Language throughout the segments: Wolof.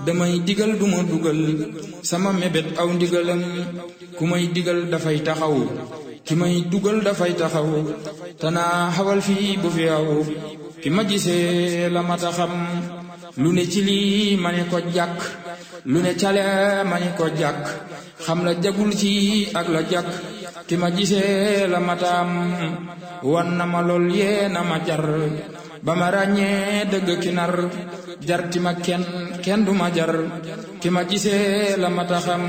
damay digal duma dugal sama mébét aw ndigalam ku may digal dafay taxaw ki may dugal dafay taxaw tanaa xawal fii bu fi aw ki ma gisee la mata xam lu ne ci lii ma ne ko jàkk lu ne cale ma ne ko jàkk xam la jagul ci ak la jàkk ki ma gisee la mataam wan na ma lool yee na ma jar ba ma ràññee dëgg ki nar jarti ma kenn kenn du ma jar ki ma gisee la mata xam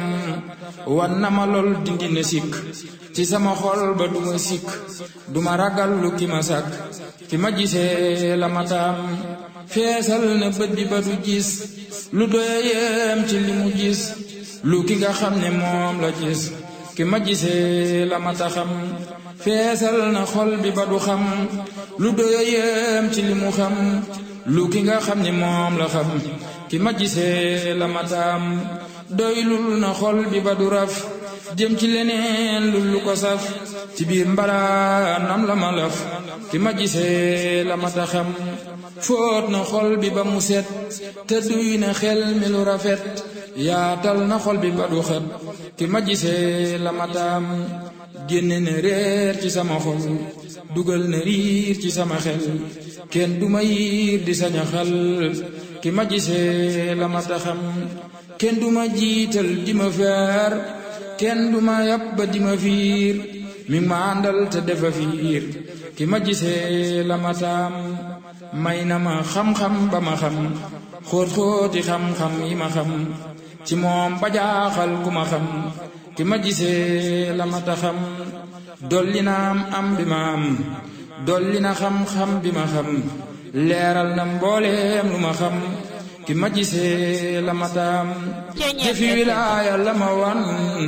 wan na ma lool dindi na sikk ci sama xol ba du ma sikk du ma ragal lu ki ma sàkk ki ma gisee la mataam feesal na bët bi ba du gis lu doyeem ci li mu gis lu ki nga xam ne moom la gis ki ma gisee la mata xam feesal na xol bi ba du xam lu doyeem ci li mu xam lu ki nga xam ne moom la xam ki ma gisee la mataam doylul na xol bi ba du raf jëm ci leneen lu lu ko saf ci biir mbalaanam la ma laf ki ma gisee la mata xam fóot na xol bi ba mu set te duy na xel mi lu rafet yaatal na xol bi ba du xet ki ma gisee la mataam génne na réer ci sama xol dugal na riir ci sama xel kenn du ma yiir di saña xal ki ma gisee la mata xam kenn du ma jiital di ma feer kenn du ma yàpp ba di ma fiir mi ma àndal te defa fiir ki ma gisee la mataam may na ma xam-xam ba ma xam xóot-xóoti xam-xam yi ma xam ci moom ba jaaxal ku ma xam ki ma gisee la mata xam dolli na am am bi ma am dolli na xam-xam bi ma xam leeral na mbooleem lu ma xam ki ma gisee la mataam jëfi wilaaya la ma wan